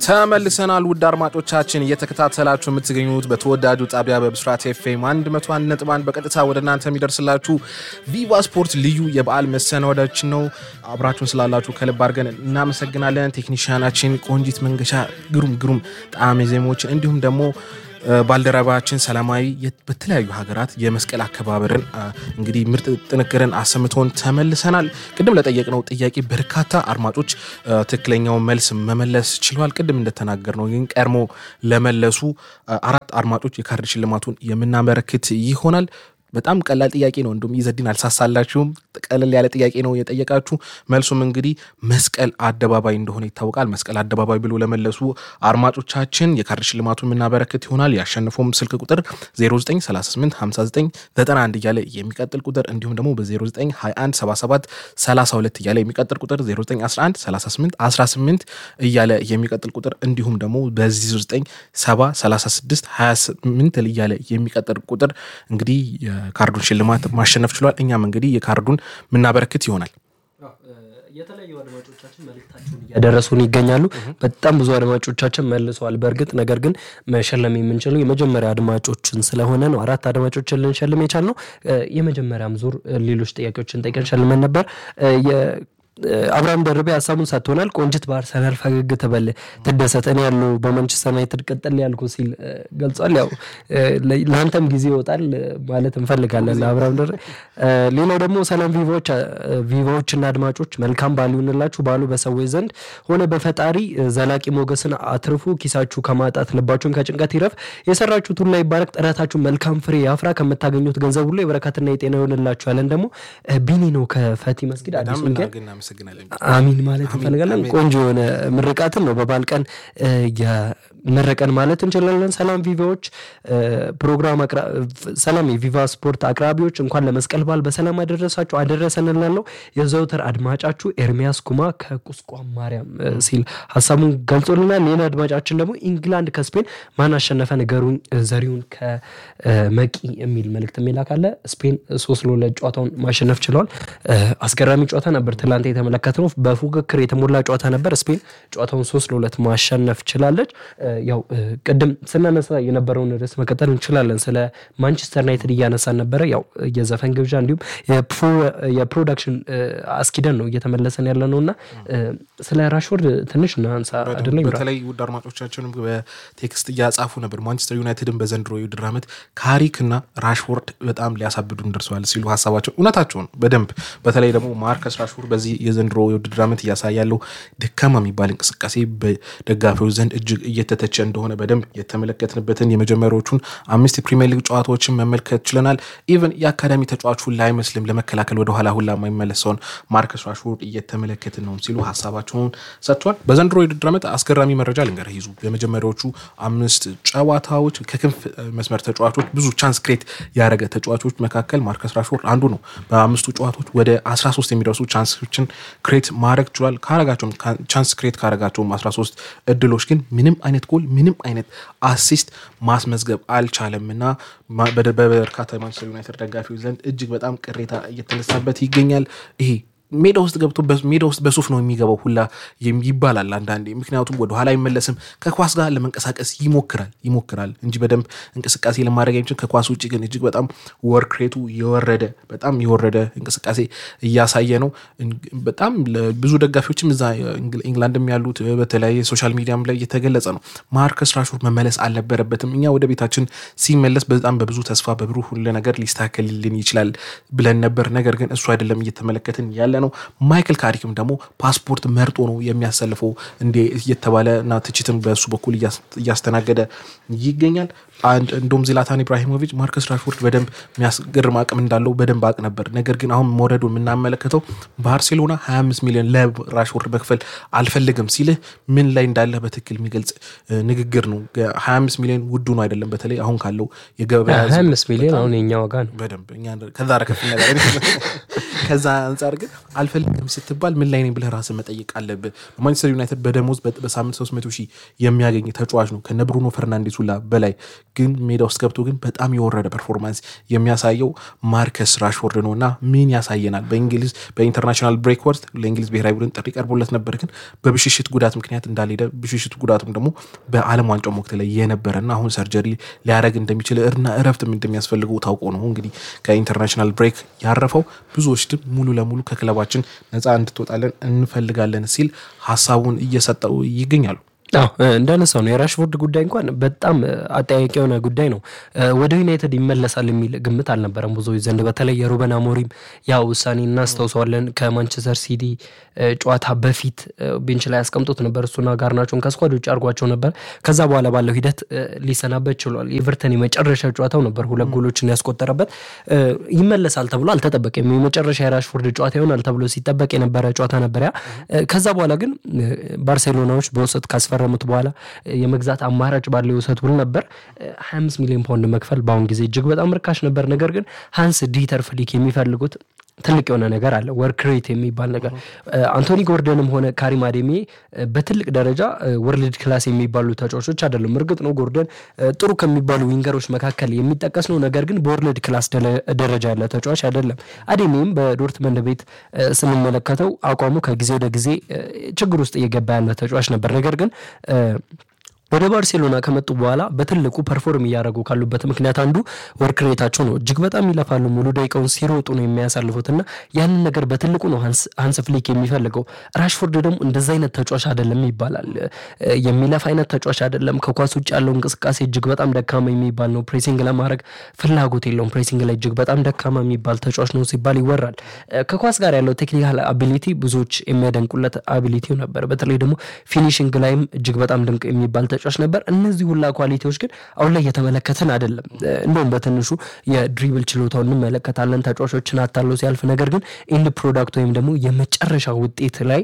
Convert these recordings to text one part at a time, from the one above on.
ተመልሰናል ውድ አድማጮቻችን እየተከታተላችሁ የምትገኙት በተወዳጁ ጣቢያ በብስራት ኤፍኤም 101 ነጥብ አንድ በቀጥታ ወደ እናንተ የሚደርስላችሁ ቪቫ ስፖርት ልዩ የበዓል መሰናዶችን ነው። አብራችሁን ስላላችሁ ከልብ አድርገን እናመሰግናለን። ቴክኒሽያናችን ቆንጂት መንገሻ ግሩም ግሩም ጣዕመ ዜማዎችን እንዲሁም ደግሞ ባልደረባችን ሰላማዊ በተለያዩ ሀገራት የመስቀል አከባበርን እንግዲህ ምርጥ ጥንቅርን አሰምቶን ተመልሰናል። ቅድም ለጠየቅነው ጥያቄ በርካታ አድማጮች ትክክለኛውን መልስ መመለስ ችለዋል። ቅድም እንደተናገር ነው ግን ቀድሞ ለመለሱ አራት አድማጮች የካርድ ሽልማቱን የምናበረክት ይሆናል። በጣም ቀላል ጥያቄ ነው። እንዲሁም ይዘዲን አልሳሳላችሁም። ቀለል ያለ ጥያቄ ነው የጠየቃችሁ። መልሱም እንግዲህ መስቀል አደባባይ እንደሆነ ይታወቃል። መስቀል አደባባይ ብሎ ለመለሱ አድማጮቻችን የካርድ ሽልማቱን የምናበረክት ይሆናል። ያሸነፈውም ስልክ ቁጥር 09385991 እያለ የሚቀጥል ቁጥር እንዲሁም ደግሞ በ09217732 እያለ የሚቀጥል ቁጥር 09113818 እያለ የሚቀጥል ቁጥር እንዲሁም ደግሞ በ09703628 እያለ የሚቀጥል ቁጥር እንግዲህ የካርዱን ሽልማት ማሸነፍ ችሏል። እኛም እንግዲህ የካርዱን የምናበረክት ይሆናል። የተለያዩ አድማጮቻችን መልእክታቸውን እያደረሱን ይገኛሉ። በጣም ብዙ አድማጮቻችን መልሰዋል። በእርግጥ ነገር ግን መሸለም የምንችለው የመጀመሪያ አድማጮችን ስለሆነ ነው። አራት አድማጮችን ልንሸልም የቻልነው የመጀመሪያም ዙር ሌሎች ጥያቄዎችን ጠይቀን ሸልመን ነበር። አብርሃም ደርቤ ሀሳቡን ሰጥቶናል። ቆንጅት በአርሰናል ፈገግ ትበል ትደሰት፣ እኔ ያለው በማንቸስተር ዩናይትድ ቀጥል ያልኩ ሲል ገልጿል። ያው ለአንተም ጊዜ ይወጣል ማለት እንፈልጋለን ለአብርሃም ደርቤ። ሌላው ደግሞ ሰላም ቪቫዎች ቪቫዎችና አድማጮች መልካም ባሉ ይሁንላችሁ። ባሉ በሰዎች ዘንድ ሆነ በፈጣሪ ዘላቂ ሞገስን አትርፉ። ኪሳችሁ ከማጣት ልባችሁን ከጭንቀት ይረፍ። የሰራችሁት ሁሉ ይባረክ። ጥረታችሁ መልካም ፍሬ ያፍራ። ከምታገኙት ገንዘብ ሁሉ የበረከትና የጤና ይሆንላችሁ ያለን ደግሞ ቢኒ ነው ከፈቲ መስጊድ አዲስ ወንጌል አሚን ማለት እንፈልጋለን። ቆንጆ የሆነ ምርቃትን ነው በበዓል ቀን የመረቀን ማለት እንችላለን። ሰላም ቪቫዎች ፕሮግራም ሰላም የቪቫ ስፖርት አቅራቢዎች እንኳን ለመስቀል በዓል በሰላም አደረሳችሁ አደረሰን እላለሁ። የዘውትር አድማጫችሁ ኤርሚያስ ኩማ ከቁስቋም ማርያም ሲል ሀሳቡን ገልጾልናል። ሌላ አድማጫችን ደግሞ ኢንግላንድ ከስፔን ማን አሸነፈ ንገሩኝ፣ ዘሪሁን ከመቂ የሚል መልእክት የሚላካለ ስፔን ሶስት ለሁለት ጨዋታውን ማሸነፍ ችለዋል። አስገራሚ ጨዋታ ነበር ትላንት የተመለከትነው በፉክክር የተሞላ ጨዋታ ነበር። ስፔን ጨዋታውን ሶስት ለሁለት ማሸነፍ ችላለች። ያው ቅድም ስናነሳ የነበረውን ርዕስ መቀጠል እንችላለን። ስለ ማንቸስተር ዩናይትድ እያነሳን ነበረ። ያው የዘፈን ግብዣ እንዲሁም የፕሮዳክሽን አስኪደን ነው እየተመለሰን ያለ ነው እና ስለ ራሽወርድ ትንሽ እናንሳ አይደለ? በተለይ ውድ አድማጮቻችንም በቴክስት እያጻፉ ነበር። ማንቸስተር ዩናይትድን በዘንድሮ የውድድር ዓመት ካሪክ እና ራሽወርድ በጣም ሊያሳብዱን ደርሰዋል ሲሉ ሀሳባቸው እውነታቸውን በደንብ በተለይ ደግሞ ማርከስ ራሽፎርድ በዚህ የዘንድሮ የውድድር ዓመት እያሳየ ያለው ደካማ የሚባል እንቅስቃሴ በደጋፊዎች ዘንድ እጅግ እየተተቸ እንደሆነ በደንብ የተመለከትንበትን የመጀመሪያዎቹን አምስት የፕሪሚየር ሊግ ጨዋታዎችን መመልከት ችለናል። ኢቨን የአካዳሚ ተጫዋቹን ላይመስልም ለመከላከል ወደኋላ ሁላ የማይመለሰውን ማርከስ ራሽፎርድ እየተመለከትን ነው ሲሉ ሀሳባቸውን ሰጥቷል። በዘንድሮ የውድድር ዓመት አስገራሚ መረጃ ልንገርህ ይዙ የመጀመሪያዎቹ አምስት ጨዋታዎች ከክንፍ መስመር ተጫዋቾች ብዙ ቻንስ ክሬት ያደረገ ተጫዋቾች መካከል ማርከስ ራሽፎርድ አንዱ ነው። በአምስቱ ጨዋታዎች ወደ 13 የሚደርሱ ቻንሶችን ክሬት ማድረግ ችሏል። ካረጋቸውም ቻንስ ክሬት ካረጋቸውም 13 እድሎች ግን ምንም አይነት ጎል ምንም አይነት አሲስት ማስመዝገብ አልቻለም እና በበርካታ የማንቸስተር ዩናይትድ ደጋፊዎች ዘንድ እጅግ በጣም ቅሬታ እየተነሳበት ይገኛል። ይሄ ሜዳ ውስጥ ገብቶ ሜዳ ውስጥ በሱፍ ነው የሚገባው ሁላ ይባላል አንዳንዴ። ምክንያቱም ወደኋላ አይመለስም። ከኳስ ጋር ለመንቀሳቀስ ይሞክራል ይሞክራል እንጂ በደንብ እንቅስቃሴ ለማድረግ የሚችል ከኳስ ውጭ ግን እጅግ በጣም ወርክ ሬቱ የወረደ በጣም የወረደ እንቅስቃሴ እያሳየ ነው። በጣም ብዙ ደጋፊዎችም እዛ ኢንግላንድም ያሉት በተለያየ ሶሻል ሚዲያም ላይ እየተገለጸ ነው። ማርከስ ራሽፎርድ መመለስ አልነበረበትም። እኛ ወደ ቤታችን ሲመለስ በጣም በብዙ ተስፋ በብሩህ ሁሉ ነገር ሊስተካከልልን ይችላል ብለን ነበር። ነገር ግን እሱ አይደለም እየተመለከትን ያለ ነው። ማይክል ካሪክም ደግሞ ፓስፖርት መርጦ ነው የሚያሰልፈው እንዴ እየተባለ እና ትችትም በእሱ በኩል እያስተናገደ ይገኛል። እንደውም ዚላታን ኢብራሂሞቪች ማርከስ ራሽፎርድ በደንብ የሚያስገርም አቅም እንዳለው በደንብ አቅ ነበር። ነገር ግን አሁን መውረዱ የምናመለከተው ባርሴሎና 25 ሚሊዮን ለራሽፎርድ መክፈል አልፈልግም ሲልህ ምን ላይ እንዳለህ በትክክል የሚገልጽ ንግግር ነው። 25 ሚሊዮን ውዱ ነው አይደለም። በተለይ አሁን ካለው የገበያ 25 ሚሊዮን አሁን የኛ ዋጋ ነው። በደንብ ከዛ ረከፍ ከዛ አንጻር ግን አልፈልግም ስትባል ምን ላይ ነኝ ብለህ ራስን መጠየቅ አለብህ። በማንቸስተር ዩናይትድ በደሞዝ በሳምንት 300 ሺህ የሚያገኝ ተጫዋች ነው ከነ ብሩኖ ፈርናንዴስ ሁላ በላይ ግን ሜዳ ውስጥ ገብቶ ግን በጣም የወረደ ፐርፎርማንስ የሚያሳየው ማርከስ ራሽፎርድ ነው እና ምን ያሳየናል? በእንግሊዝ በኢንተርናሽናል ብሬክ ወቅት ለእንግሊዝ ብሔራዊ ቡድን ጥሪ ቀርቦለት ነበር፣ ግን በብሽሽት ጉዳት ምክንያት እንዳልሄደ ብሽሽት ጉዳቱም ደግሞ በዓለም ዋንጫው ወቅት ላይ የነበረ እና አሁን ሰርጀሪ ሊያደረግ እንደሚችል እና እረፍትም እንደሚያስፈልገው ታውቆ ነው እንግዲህ ከኢንተርናሽናል ብሬክ ያረፈው። ብዙዎች ግን ሙሉ ለሙሉ ከክለባችን ነፃ እንድትወጣለን እንፈልጋለን ሲል ሀሳቡን እየሰጠው ይገኛሉ። አዎ እንዳነሳው ነው የራሽፎርድ ጉዳይ እንኳን በጣም አጠያቂ የሆነ ጉዳይ ነው። ወደ ዩናይትድ ይመለሳል የሚል ግምት አልነበረም ብዙዎች ዘንድ። በተለይ የሩበን አሞሪም ያ ውሳኔ እናስታውሰዋለን። ከማንቸስተር ሲቲ ጨዋታ በፊት ቤንች ላይ ያስቀምጦት ነበር። እሱና ጋርናቾን ከስኳድ ውጭ አድርጓቸው ነበር። ከዛ በኋላ ባለው ሂደት ሊሰናበት ችሏል። ኤቨርተን የመጨረሻ ጨዋታው ነበር ሁለት ጎሎችን ያስቆጠረበት። ይመለሳል ተብሎ አልተጠበቀም። የመጨረሻ የራሽፎርድ ጨዋታ ይሆናል ተብሎ ሲጠበቅ የነበረ ጨዋታ ነበር ያ። ከዛ በኋላ ግን ባርሴሎናዎች በውሰት ካስፈ ከፈረሙት በኋላ የመግዛት አማራጭ ባለው የውሰት ውል ነበር 25 ሚሊዮን ፓውንድ መክፈል በአሁን ጊዜ እጅግ በጣም ርካሽ ነበር። ነገር ግን ሃንስ ዲተር ፍሊክ የሚፈልጉት ትልቅ የሆነ ነገር አለ፣ ወርክ ሬት የሚባል ነገር። አንቶኒ ጎርደንም ሆነ ካሪም አዴሚ በትልቅ ደረጃ ወርልድ ክላስ የሚባሉ ተጫዋቾች አይደሉም። እርግጥ ነው ጎርደን ጥሩ ከሚባሉ ዊንገሮች መካከል የሚጠቀስ ነው። ነገር ግን በወርልድ ክላስ ደረጃ ያለ ተጫዋች አይደለም። አዴሚም በዶርትመንድ ቤት ስንመለከተው አቋሙ ከጊዜ ወደ ጊዜ ችግር ውስጥ እየገባ ያለ ተጫዋች ነበር። ነገር ግን ወደ ባርሴሎና ከመጡ በኋላ በትልቁ ፐርፎርም እያደረጉ ካሉበት ምክንያት አንዱ ወርክ ሬታቸው ነው። እጅግ በጣም ይለፋሉ። ሙሉ ደቂቃውን ሲሮጡ ነው የሚያሳልፉት እና ያንን ነገር በትልቁ ነው ሃንስ ፍሊክ የሚፈልገው። ራሽፎርድ ደግሞ እንደዚ አይነት ተጫዋች አይደለም ይባላል። የሚለፍ አይነት ተጫዋች አይደለም። ከኳስ ውጭ ያለው እንቅስቃሴ እጅግ በጣም ደካማ የሚባል ነው። ፕሬሲንግ ለማድረግ ፍላጎት የለውም። ፕሬሲንግ ላይ እጅግ በጣም ደካማ የሚባል ተጫዋች ነው ሲባል ይወራል። ከኳስ ጋር ያለው ቴክኒካል አቢሊቲ ብዙዎች የሚያደንቁለት አቢሊቲው ነበር። በተለይ ደግሞ ፊኒሽንግ ላይም እጅግ በጣም ድንቅ የሚባል ተጫዋች ነበር። እነዚህ ሁላ ኳሊቲዎች ግን አሁን ላይ እየተመለከትን አይደለም። እንደውም በትንሹ የድሪብል ችሎታው እንመለከታለን ተጫዋቾችን አታለው ሲያልፍ። ነገር ግን ኢንድ ፕሮዳክት ወይም ደግሞ የመጨረሻ ውጤት ላይ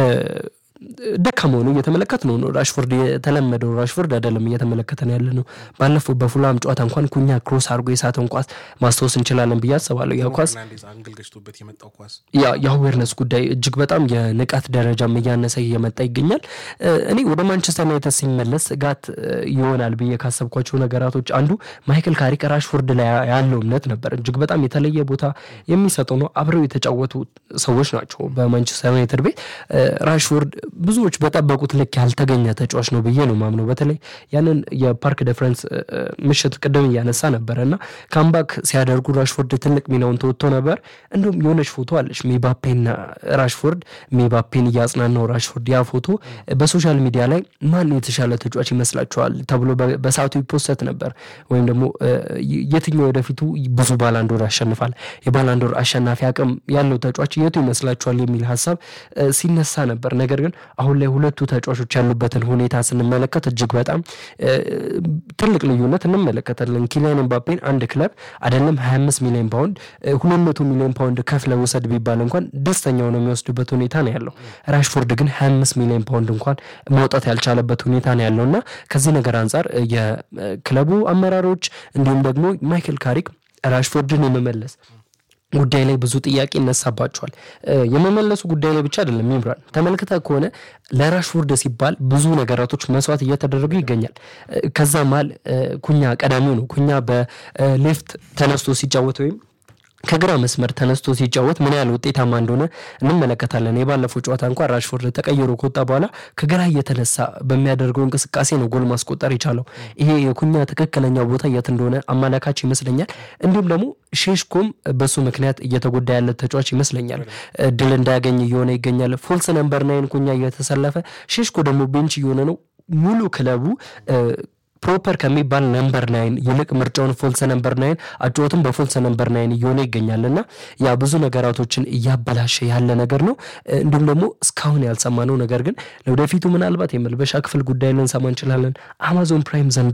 ደካማ ሆኖ እየተመለከት ነው ነው ራሽፎርድ የተለመደው ራሽፎርድ አይደለም እየተመለከተን ያለ ነው። ባለፈው በፉላም ጨዋታ እንኳን ኩኛ ክሮስ አድርጎ የሳተውን ኳስ ማስታወስ እንችላለን ብዬ አስባለሁ። ያ ኳስ የአዌርነስ ጉዳይ እጅግ በጣም የንቃት ደረጃም እያነሰ እየመጣ ይገኛል። እኔ ወደ ማንቸስተር ዩናይትድ ሲመለስ ስጋት ይሆናል ብዬ ካሰብኳቸው ነገራቶች አንዱ ማይክል ካሪክ ራሽፎርድ ላይ ያለው እምነት ነበር። እጅግ በጣም የተለየ ቦታ የሚሰጠው ነው። አብረው የተጫወቱ ሰዎች ናቸው በማንቸስተር ዩናይትድ ቤት ራሽፎርድ ብዙዎች በጠበቁት ልክ ያልተገኘ ተጫዋች ነው ብዬ ነው ማምነው። በተለይ ያንን የፓርክ ደፍረንስ ምሽት ቅድም እያነሳ ነበረ እና ካምባክ ሲያደርጉ ራሽፎርድ ትልቅ ሚናውን ተወጥቶ ነበር። እንዲሁም የሆነች ፎቶ አለች ሜባፔና ራሽፎርድ፣ ሜባፔን እያጽናናው ራሽፎርድ። ያ ፎቶ በሶሻል ሚዲያ ላይ ማን የተሻለ ተጫዋች ይመስላችኋል ተብሎ በሰዓቱ ይፖሰት ነበር። ወይም ደግሞ የትኛው ወደፊቱ ብዙ ባላንዶር ያሸንፋል፣ የባላንዶር አሸናፊ አቅም ያለው ተጫዋች የቱ ይመስላችኋል የሚል ሀሳብ ሲነሳ ነበር። ነገር ግን አሁን ላይ ሁለቱ ተጫዋቾች ያሉበትን ሁኔታ ስንመለከት እጅግ በጣም ትልቅ ልዩነት እንመለከታለን። ኪሊያን ኤምባፔን አንድ ክለብ አይደለም 25 ሚሊዮን ፓውንድ 200 ሚሊዮን ፓውንድ ከፍለ ውሰድ ቢባል እንኳን ደስተኛው ነው የሚወስዱበት ሁኔታ ነው ያለው። ራሽፎርድ ግን 25 ሚሊዮን ፓውንድ እንኳን ማውጣት ያልቻለበት ሁኔታ ነው ያለው እና ከዚህ ነገር አንጻር የክለቡ አመራሮች እንዲሁም ደግሞ ማይክል ካሪክ ራሽፎርድን የመመለስ ጉዳይ ላይ ብዙ ጥያቄ ይነሳባቸዋል። የመመለሱ ጉዳይ ላይ ብቻ አይደለም። ይምራል ተመልክተ ከሆነ ለራሽፎርድ ሲባል ብዙ ነገራቶች መስዋዕት እየተደረጉ ይገኛል። ከዛ መሀል ኩኛ ቀዳሚው ነው። ኩኛ በሌፍት ተነስቶ ሲጫወት ወይም ከግራ መስመር ተነስቶ ሲጫወት ምን ያህል ውጤታማ እንደሆነ እንመለከታለን። የባለፈው ጨዋታ እንኳን ራሽፎርድ ተቀይሮ ከወጣ በኋላ ከግራ እየተነሳ በሚያደርገው እንቅስቃሴ ነው ጎል ማስቆጠር የቻለው። ይሄ የኩኛ ትክክለኛው ቦታ የት እንደሆነ አመላካች ይመስለኛል። እንዲሁም ደግሞ ሼሽኮም በሱ ምክንያት እየተጎዳ ያለ ተጫዋች ይመስለኛል። ድል እንዳያገኝ እየሆነ ይገኛል። ፎልስ ነምበር ናይን ኩኛ እየተሰለፈ ሼሽኮ ደግሞ ቤንች እየሆነ ነው። ሙሉ ክለቡ ፕሮፐር ከሚባል ነምበር ናይን ይልቅ ምርጫውን ፎልሰ ነምበር ናይን አጫወትም በፎልሰ ነምበር ናይን እየሆነ ይገኛል እና ያ ብዙ ነገራቶችን እያበላሸ ያለ ነገር ነው። እንዲሁም ደግሞ እስካሁን ያልሰማነው ነገር ግን ለወደፊቱ ምናልባት የመልበሻ ክፍል ጉዳይ ልንሰማ እንችላለን። አማዞን ፕራይም ዘንድሮ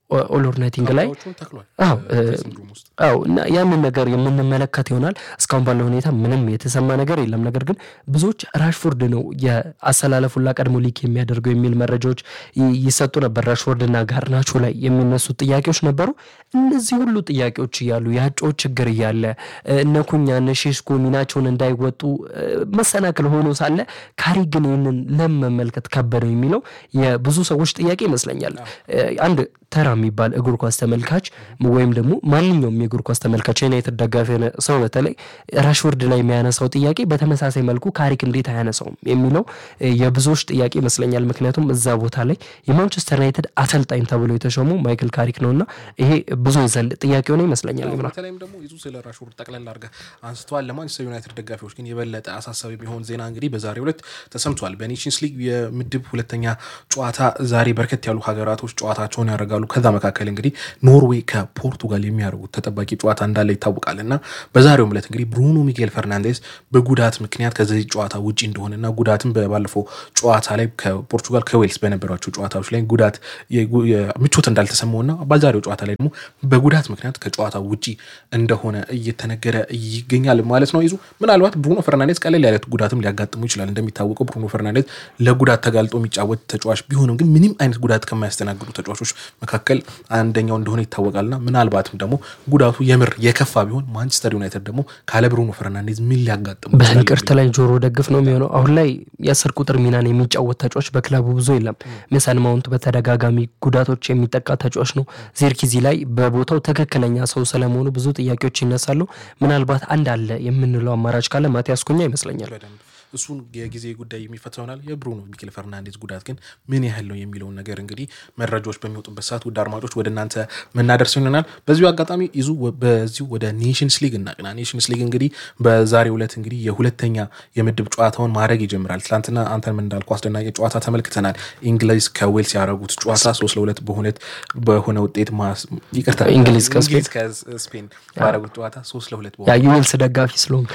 ኦል ኦር ናቲንግ ላይ ተክሏል አዎ ድሬሲንግ ሩም ውስጥ አዎ እና ያንን ነገር የምንመለከት ይሆናል። እስካሁን ባለው ሁኔታ ምንም የተሰማ ነገር የለም። ነገር ግን ብዙዎች ራሽፎርድ ነው የአሰላለፉላ ቀድሞ ሊክ የሚያደርገው የሚል መረጃዎች ይ- ይሰጡ ነበር። ራሽፎርድና ጋርናቾ ላይ የሚነሱት ጥያቄዎች ነበሩ። እነዚህ ሁሉ ጥያቄዎች እያሉ የአጨዋወት ችግር እያለ እነ ኩኛ እነ ሼስኮ ሚናቸውን እንዳይወጡ እ፣ መሰናክል ሆኖ ሳለ ካሪ ግን ይህንን ለምን መመልከት ከበደው የሚለው የብዙ ሰዎች ጥያቄ ይመስለኛል። እ፣ አንድ ተራ የሚባል እግር ኳስ ተመልካች ወይም ደግሞ ማንኛውም የእግር ኳስ ተመልካች የዩናይትድ ደጋፊ የሆነ ሰው በተለይ ራሽወርድ ላይ የሚያነሳው ጥያቄ በተመሳሳይ መልኩ ካሪክ እንዴት አያነሳውም የሚለው እ፣ የብዙዎች ጥያቄ ይመስለኛል። ምክንያቱም እዛ ቦታ ላይ የማንቸስተር ዩናይትድ አሰልጣኝ ተብሎ የተሾመው ማይክል ካሪክ ነውና ይሄ ብዙ ዘንድ ጥያቄ ሆነ ይመስለኛል። ይምራ በተለይም ደግሞ ይዙ ስለ ራሽፎርድ ጠቅላላ አድርገህ አንስተዋል። ለማንቸስተር ዩናይትድ ደጋፊዎች ግን የበለጠ አሳሳቢ የሚሆን ዜና እንግዲህ በዛሬው ዕለት ተሰምቷል። በኔሽንስ ሊግ የምድብ ሁለተኛ ጨዋታ ዛሬ በርከት ያሉ ሀገራቶች ጨዋታቸውን ያደርጋሉ። ከዛ መካከል እንግዲህ ኖርዌይ ከፖርቱጋል የሚያደርጉት ተጠባቂ ጨዋታ እንዳለ ይታወቃል እና በዛሬውም ዕለት እንግዲህ ብሩኖ ሚጌል ፈርናንዴስ በጉዳት ምክንያት ከዚህ ጨዋታ ውጪ እንደሆነና ጉዳትም ባለፈው ጨዋታ ላይ ከፖርቱጋል ከዌልስ በነበሯቸው ጨዋታዎች ላይ ጉዳት የጉ- የምቾት እንዳልተሰማውና በዛሬው ጨዋታ ላይ ደግሞ በጉዳት ምክንያት ከጨዋታ ውጪ እንደሆነ እየተነገረ ይገኛል ማለት ነው። ይዙ ምናልባት ብሩኖ ፈርናንዴዝ ቀለል ያለ ጉዳትም ሊያጋጥሙ ይችላል። እንደሚታወቀው ብሩኖ ፈርናንዴዝ ለጉዳት ተጋልጦ የሚጫወት ተጫዋች ቢሆንም ግን ምንም አይነት ጉዳት ከማያስተናግዱ ተጫዋቾች መካከል አንደኛው እንደሆነ ይታወቃልና ምናልባትም ደግሞ ጉዳቱ የምር የከፋ ቢሆን ማንቸስተር ዩናይትድ ደግሞ ካለ ብሩኖ ፈርናንዴዝ ምን ሊያጋጥሙ ይችላል በንቅርት ላይ ጆሮ ደግፍ ነው የሚሆነው። አሁን ላይ የአስር ቁጥር ሚናን የሚጫወት ተጫዋች በክለቡ ብዙ የለም። ሜሰን ማውንት በተደጋጋሚ ጉዳቶች የሚጠቃ ተጫዋች ነው። ዜርኪዚ ላይ በቦታው ትክክለኛ ሰው ስለመሆኑ ብዙ ጥያቄዎች ይነሳሉ። ምናልባት አንድ አለ የምንለው አማራጭ ካለ ማቲያስ ኩኛ ይመስለኛል። በደንብ እሱን የጊዜ ጉዳይ የሚፈታ ይሆናል። የብሩኖ ሚኬል ፈርናንዴዝ ጉዳት ግን ምን ያህል ነው የሚለውን ነገር እንግዲህ መረጃዎች በሚወጡበት ሰዓት ውድ አድማጮች ወደ እናንተ መናደርስ ይሆናል። በዚሁ አጋጣሚ ይዙ በዚሁ ወደ ኔሽንስ ሊግ እናቅና። ኔሽንስ ሊግ እንግዲህ በዛሬው ዕለት እንግዲህ የሁለተኛ የምድብ ጨዋታውን ማድረግ ይጀምራል። ትናንትና አንተን እንዳልኩ አስደናቂ ጨዋታ ተመልክተናል። እንግሊዝ ከዌልስ ያደረጉት ጨዋታ ሶስት ለሁለት በሁለት በሆነ ውጤት ማስ- ይቅርታ እንግሊዝ ከስፔን እንግሊዝ ከስፔን ባደረጉት ጨዋታ ሶስት ለሁለት በሆነ ያ ዩዌልስ ደጋፊ ስለሆንክ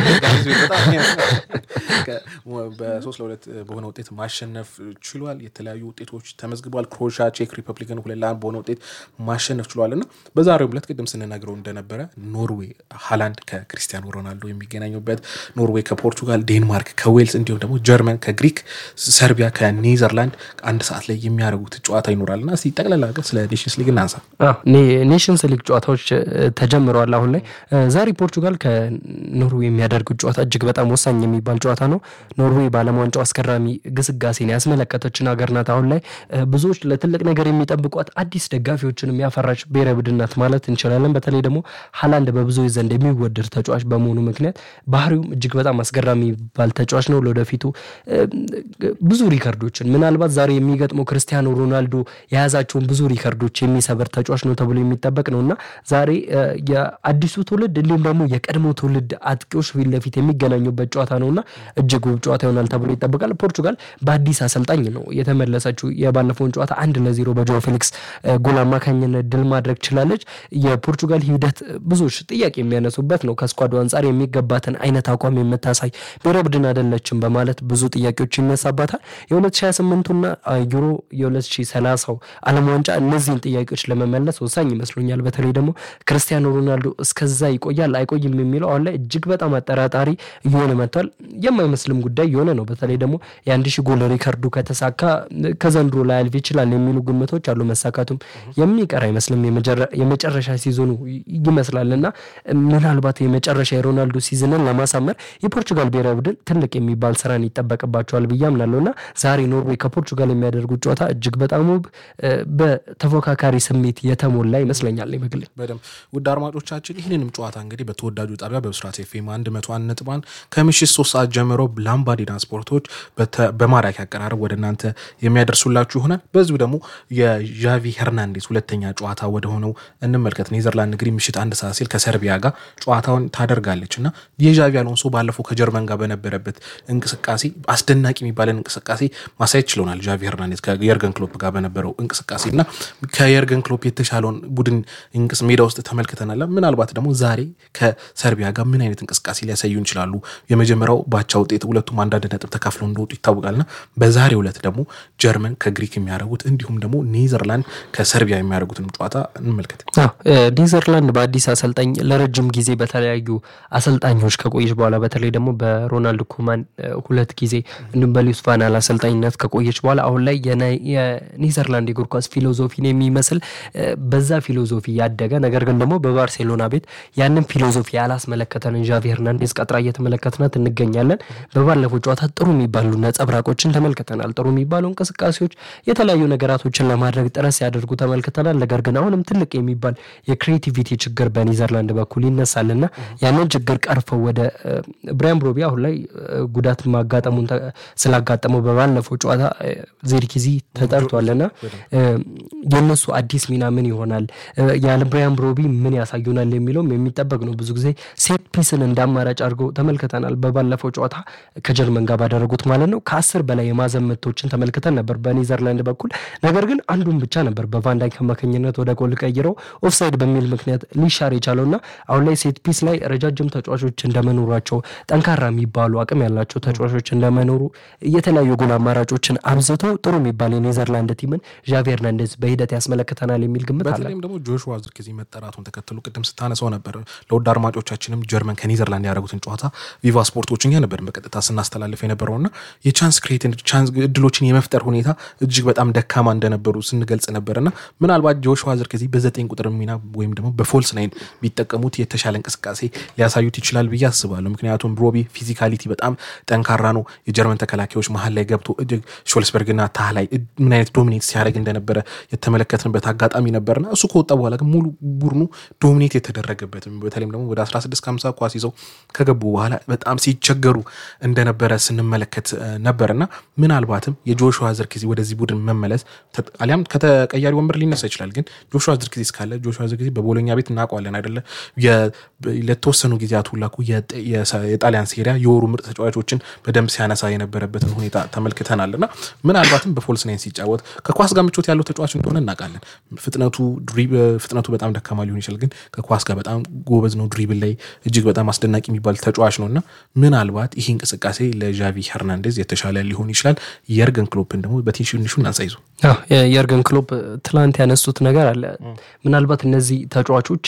በሶስት ለሁለት በሆነ ውጤት ማሸነፍ ችሏል። የተለያዩ ውጤቶች ተመዝግበዋል። ክሮሻ ቼክ ሪፐብሊክን ሁለት ለአንድ በሆነ ውጤት ማሸነፍ ችሏል እና በዛሬው ዕለት ቅድም ስንነግረው እንደነበረ ኖርዌይ ሃላንድ ከክሪስቲያኖ ሮናልዶ የሚገናኙበት፣ ኖርዌይ ከፖርቱጋል፣ ዴንማርክ ከዌልስ እንዲሁም ደግሞ ጀርመን ከግሪክ፣ ሰርቢያ ከኔዘርላንድ አንድ ሰዓት ላይ የሚያደርጉት ጨዋታ ይኖራል እና እስኪ ጠቅላላ አድርገን ስለ ኔሽንስ ሊግ እናንሳ። አዎ፣ ኔ- ኔሽንስ ሊግ ጨዋታዎች እ፣ ተጀምረዋል። አሁን ላይ እ፣ ዛሬ ፖርቱጋል ከኖርዌይ የሚያደርጉት ጨዋታ እጅግ በጣም ወሳኝ የሚባል ጨዋታ ነው። ኖርዌይ በዓለም ዋንጫው አስገራሚ ግስጋሴን ያስመለከተችን ሀገር ናት። አሁን ላይ እ፣ ብዙዎች ለትልቅ ነገር የሚጠብቋት አዲስ ደጋፊዎችን የሚያፈራች ብሔራዊ ቡድን ናት ማለት እንችላለን። በተለይ ደግሞ ሃላንድ በብዙዎች ዘንድ የሚወደድ ተጫዋች በመሆኑ ምክንያት ባህሪውም እጅግ በጣም አስገራሚ የሚባል ተጫዋች ነው። ለወደፊቱ እ፣ ብዙ ሪከርዶችን ምናልባት ዛሬ የሚገጥመው ክርስቲያኖ ሮናልዶ የያዛቸውን ብዙ ሪከርዶች የሚሰበር ተጫዋች ነው ተብሎ የሚጠበቅ ነው እና ዛሬ እ፣ የአዲሱ ትውልድ እንዲሁም ደግሞ የቀድሞ ትውልድ አጥቂዎች ፊት ለፊት የሚገናኙበት ጨዋታ ነው እና እጅግ ውብ ጨዋታ ይሆናል ተብሎ ይጠበቃል። ፖርቱጋል በአዲስ አሰልጣኝ ነው የተመለሰችው። የባለፈውን ጨዋታ አንድ ለዜሮ በጆ ፌሊክስ እ፣ ጎል አማካኝነት ድል ማድረግ ችላለች። የፖርቱጋል ሂደት ብዙዎች ጥያቄ የሚያነሱበት ነው። ከስኳዱ አንጻር የሚገባትን አይነት አቋም የምታሳይ ብሔራዊ ቡድን አይደለችም በማለት ብዙ ጥያቄዎች ይነሳባታል። የ2028ቱና ዩሮ የ2030 ዓለም ዋንጫ እነዚህን ጥያቄዎች ለመመለስ ወሳኝ ይመስሉኛል። በተለይ ደግሞ ክርስቲያኖ ሮናልዶ እስከዛ ይቆያል አይቆይም የሚለው አሁን ላይ እጅግ በጣም አጠራጣሪ እየሆነ መጥቷል። የማይመስልም ጉዳይ የሆነ ነው። በተለይ ደግሞ የአንድ ሺህ ጎል ሪከርዱ ከተሳካ ከዘንድሮ ላይ አልፍ ይችላል የሚሉ ግምቶች አሉ። መሳካቱም የሚቀር አይመስልም። የመጀረ- የመጨረሻ ሲዞኑ ይመስላል እና ምናልባት የመጨረሻ የሮናልዶ ሲዝንን ለማሳመር የፖርቹጋል ብሔራዊ ቡድን ትልቅ የሚባል ስራን ይጠበቅባቸዋል ብዬ አምናለሁ እና ዛሬ ኖርዌይ ከፖርቹጋል የሚያደርጉት ጨዋታ እጅግ በጣም ውብ እ፣ በተፎካካሪ ስሜት የተሞላ ይመስለኛል በግሌ። በደንብ ውድ አድማጮቻችን ይህንንም ጨዋታ እንግዲህ በተወዳጁ ጣቢያ በብስራት ኤፍኤም አንድ መቶ አንድ ነጥብ አንድ ከምሽት ሶስት ሰዓት ጀምሮ ላምባዲና ስፖርቶች በተ- በማራኪ አቀራረብ ወደ እናንተ የሚያደርሱላችሁ ይሆናል። በዚሁ ደግሞ የዣቪ ሄርናንዴዝ ሁለተኛ ጨዋታ ወደ ሆነው እንመልከት። ኔዘርላንድ እንግዲህ ምሽት አንድ ሰዓት ሲል ከሰርቢያ ጋር ጨዋታውን ታደርጋለች እና የዣቪ አሎንሶ ባለፈው ከጀርመን ጋር በነበረበት እንቅስቃሴ አስደናቂ የሚባለን እንቅስቃሴ ማሳየት ችለናል። ዣቪ ሄርናንዴዝ ከየርገን ክሎፕ ጋር በነበረው እንቅስቃሴ እና ከየርገን ክሎፕ የተሻለውን ቡድን እንቅስ ሜዳ ውስጥ ተመልክተናል። ምናልባት ደግሞ ዛሬ ከሰርቢያ ጋር ምን አይነት እንቅስቃሴ ሊያሳዩ ይችላሉ? የመጀመሪያው ባቻ ውጤት ሁለቱም አንዳንድ ነጥብ ተካፍለው እንደወጡ ይታወቃልና በዛሬው ዕለት ደግሞ ጀርመን ከግሪክ የሚያደርጉት እንዲሁም ደግሞ ኔዘርላንድ ከሰርቢያ የሚያደርጉትንም ጨዋታ እንመልከት። ኔዘርላንድ በአዲስ አሰልጣኝ ለረጅም ጊዜ በተለያዩ አሰልጣኞች ከቆየች በኋላ በተለይ ደግሞ በሮናልድ ኩማን ሁለት ጊዜ እንዲሁም በሉዊስ ቫን ጋል አሰልጣኝነት ከቆየች በኋላ አሁን ላይ የኔዘርላንድ የእግር ኳስ ፊሎዞፊን የሚመስል በዛ ፊሎዞፊ ያደገ ነገር ግን ደግሞ በባርሴሎና ቤት ያንን ፊሎዞፊ ያላስመለከተንን ዣቪ ሄርናንዴዝ ቀጥራ እየተመለከትናት እንገኛለን። በባለፈው ጨዋታ ጥሩ የሚባሉ ነጸብራቆችን ተመልክተናል። ጥሩ የሚባሉ እንቅስቃሴዎች፣ የተለያዩ ነገራቶችን ለማድረግ ጥረት ሲያደርጉ ተመልክተናል። ነገር ግን አሁንም ትልቅ የሚባል የክሬቲቪቲ ችግር በኔዘርላንድ በኩል ይነሳልና ያንን ችግር ቀርፈው ወደ ብራያን ብሮቢ አሁን ላይ ጉዳት ማጋጠሙን ስላጋጠመው በባለፈው ጨዋታ ዜርኪዚ ተጠርቷልና የእነሱ አዲስ ሚና ምን ይሆናል ያለ ብራያን ብሮቢ ምን ያሳዩናል የሚለውም የሚጠበቅ ነው። ብዙ ጊዜ ሴት ፒስን እንደ አማራጭ አድርገው ተመልክተናል። በባለፈው ጨዋታ ከጀርመን ጋር ባደረጉት ማለት ነው። ከአስር በላይ የማዕዘን ምቶችን ተመልክተን ነበር በኔዘርላንድ በኩል ነገር ግን አንዱን ብቻ ነበር በቫንዳይክ አማካኝነት ወደ ጎል ቀይረው ኦፍሳይድ በሚል ምክንያት ሊሻር የቻለውና አሁን ላይ ሴት ፒስ ላይ ረጃጅም ተጫዋቾች እንደመኖራቸው ጠንካራ የሚባሉ አቅም ያላቸው ተጫዋቾች እንደመኖሩ የተለያዩ ጎል አማራጮችን አብዝተው ጥሩ የሚባል የኔዘርላንድ ቲምን ዣቪ ሄርናንዴዝ በሂደት ያስመለክተናል የሚል ግምት አለ። በተለይም ደግሞ ጆሹዋ ዝርክዚ መጠራቱን ተከትሎ ቅድም ስታነሳው ነበር ለውድ አድማጮቻችንም ጀርመን ከኔዘርላንድ ያደረጉትን ጨዋታ ቪቫ ስፖርቶች እኛ ነበር በቀጥታ ስናስተላልፍ የነበረውና የቻንስ ክሬት እድሎችን የመፍጠር ሁኔታ እጅግ በጣም ደካማ እንደነበሩ ስንገልጽ ነበርና ምናልባት ጆሹዋ ዝርክዚ በዘጠኝ ቁጥር ሚና ወይም ደግሞ በፎልስ ናይን ቢጠቀሙት የተሻለ እንቅስቃሴ ሊያሳዩት ይችላል ብዬ አስባለሁ። ምክንያቱም ሮቢ ፊዚካሊቲ በጣም ጠንካራ ነው። የጀርመን ተከላካዮች መሀል ላይ ገብቶ እጅግ ሾልስበርግና ታህ ላይ ምን አይነት ዶሚኔት ሲያደርግ እንደነበረ የተመለከትንበት አጋጣሚ ነበርና እሱ ከወጣ በኋላ ግን ሙሉ ቡድኑ ዶሚኔት የተደረገበት በተለይም ደግሞ ወደ 16 50 ኳስ ይዘው ከገቡ በኋላ በጣም ሲቸገሩ እንደነበረ ስንመለከት ነበርና ምናልባትም የጆሹዋ ዝርክዚ ወደዚህ ቡድን መመለስ አሊያም ከተቀያሪ ወንበር ሊነሳ ይችላል። ግን ጆሹዋ ዝርክዚ እስካለ ጆሹዋ ዝርክዚ በቦሎኛ ቤት እናውቀዋለን አይደለ? ለተወሰኑ ጊዜያት ሁላ የጣሊያን ሴሪያ የወሩ ምርጥ ተጫዋቾችን በደንብ ሲያነሳ የነበረበትን ሁኔታ ተመልክተናል እና ምናልባትም በፎልስ ናይን ሲጫወት ከኳስ ጋር ምቾት ያለው ተጫዋች እንደሆነ እናውቃለን። ፍጥነቱ ፍጥነቱ በጣም ደካማ ሊሆን ይችላል፣ ግን ከኳስ ጋር በጣም ጎበዝ ነው። ድሪብል ላይ እጅግ በጣም አስደናቂ የሚባል ተጫዋች ነው እና ምናልባት ይህ እንቅስቃሴ ለዣቪ ሄርናንዴዝ የተሻለ ሊሆን ይችላል። የርገን ክሎፕን ደግሞ በትንሹ እናንሳይዙ የርገን ክሎፕ ትላንት ያነሱት ነገር አለ። ምናልባት እነዚህ ተጫዋቾች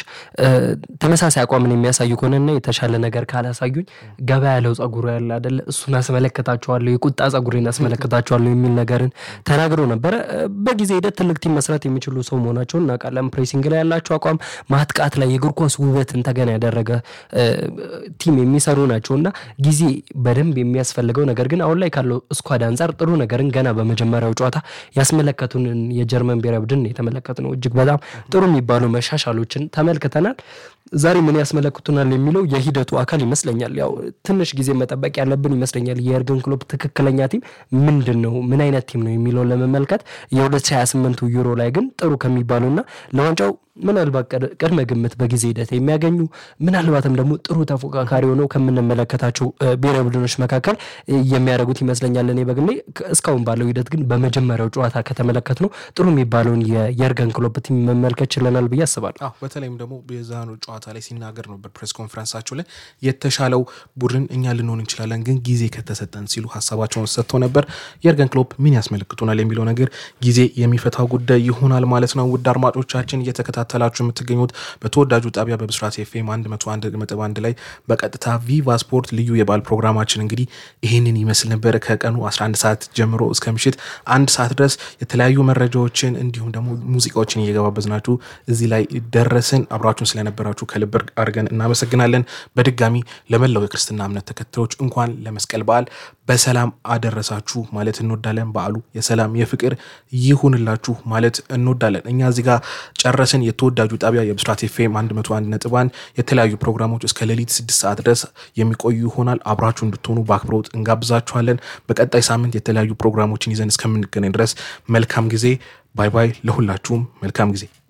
ተመሳሳይ አቋምን የሚያሳዩ ከሆነና የተሻለ ነገር ካላሳዩኝ ገባ ያለው ጸጉሩ ያለ አደለ እሱን አስመለከታቸዋለሁ፣ የቁጣ ጸጉሬን አስመለከታቸዋለሁ የሚል ነገርን ተናግረው ነበረ። በጊዜ ሂደት ትልቅ ቲም መስራት የሚችሉ ሰው መሆናቸውን እናውቃለን። ፕሬሲንግ ላይ ያላቸው አቋም፣ ማጥቃት ላይ የእግር ኳስ ውበትን ተገና ያደረገ ቲም የሚሰሩ ናቸው እና ጊዜ በደንብ የሚያስፈልገው ነገር ግን አሁን ላይ ካለው ስኳድ አንጻር ጥሩ ነገርን ገና በመጀመሪያው ጨዋታ ያስመለከቱንን የጀርመን ብሔራዊ ቡድን የተመለከት ነው። እጅግ በጣም ጥሩ የሚባሉ መሻሻሎችን ተመልክተናል። ዛሬ ምን ያስመለክቱናል የሚለው የሂደቱ አካል ይመስለኛል። ያው ትንሽ ጊዜ መጠበቅ ያለብን ይመስለኛል። የኤርገን ክሎፕ ትክክለኛ ቲም ምንድን ነው፣ ምን አይነት ቲም ነው የሚለውን ለመመልከት የ2028 ዩሮ ላይ ግን ጥሩ ከሚባሉና ለዋንጫው ምናልባት ቅድመ ግምት በጊዜ ሂደት የሚያገኙ ምናልባትም ደግሞ ጥሩ ተፎካካሪ ሆነው ከምንመለከታቸው ብሔራዊ ቡድኖች መካከል የሚያደርጉት ይመስለኛል። እኔ በግሌ እስካሁን ባለው ሂደት ግን በመጀመሪያው ጨዋታ ከተመለከት ነው ጥሩ የሚባለውን የየርገን ክሎፕ ቲም መመልከት ችለናል ብዬ አስባለሁ። በተለይም ደግሞ የዛኑ ጨዋታ ላይ ሲናገር ነው በፕሬስ ኮንፈረንሳቸው ላይ የተሻለው ቡድን እኛ ልንሆን እንችላለን፣ ግን ጊዜ ከተሰጠን ሲሉ ሀሳባቸውን ሰጥተው ነበር። የርገን ክሎፕ ምን ያስመለክቱናል የሚለው ነገር ጊዜ የሚፈታው ጉዳይ ይሆናል ማለት ነው። ውድ አድማጮቻችን እየተከታ ተከታተላችሁ የምትገኙት በተወዳጁ ጣቢያ በብስራት ኤፍኤም 101.1 ላይ በቀጥታ ቪቫ ስፖርት ልዩ የበዓል ፕሮግራማችን እንግዲህ ይህንን ይመስል ነበር። ከቀኑ 11 ሰዓት ጀምሮ እስከ ምሽት አንድ ሰዓት ድረስ የተለያዩ መረጃዎችን እንዲሁም ደግሞ ሙዚቃዎችን እየገባበዝናችሁ እዚህ ላይ ደረስን። አብራችሁን ስለነበራችሁ ከልብ አድርገን እናመሰግናለን። በድጋሚ ለመላው የክርስትና እምነት ተከታዮች እንኳን ለመስቀል በዓል በሰላም አደረሳችሁ ማለት እንወዳለን። በዓሉ የሰላም የፍቅር ይሁንላችሁ ማለት እንወዳለን። እኛ እዚህ ጋር ጨረስን። የተወዳጁ ጣቢያ የብስራት ኤፍኤም 101 ነጥብ አንድ የተለያዩ ፕሮግራሞች እስከ ሌሊት ስድስት ሰዓት ድረስ የሚቆዩ ይሆናል። አብራችሁ እንድትሆኑ በአክብሮት እንጋብዛችኋለን። በቀጣይ ሳምንት የተለያዩ ፕሮግራሞችን ይዘን እስከምንገናኝ ድረስ መልካም ጊዜ። ባይ ባይ። ለሁላችሁም መልካም ጊዜ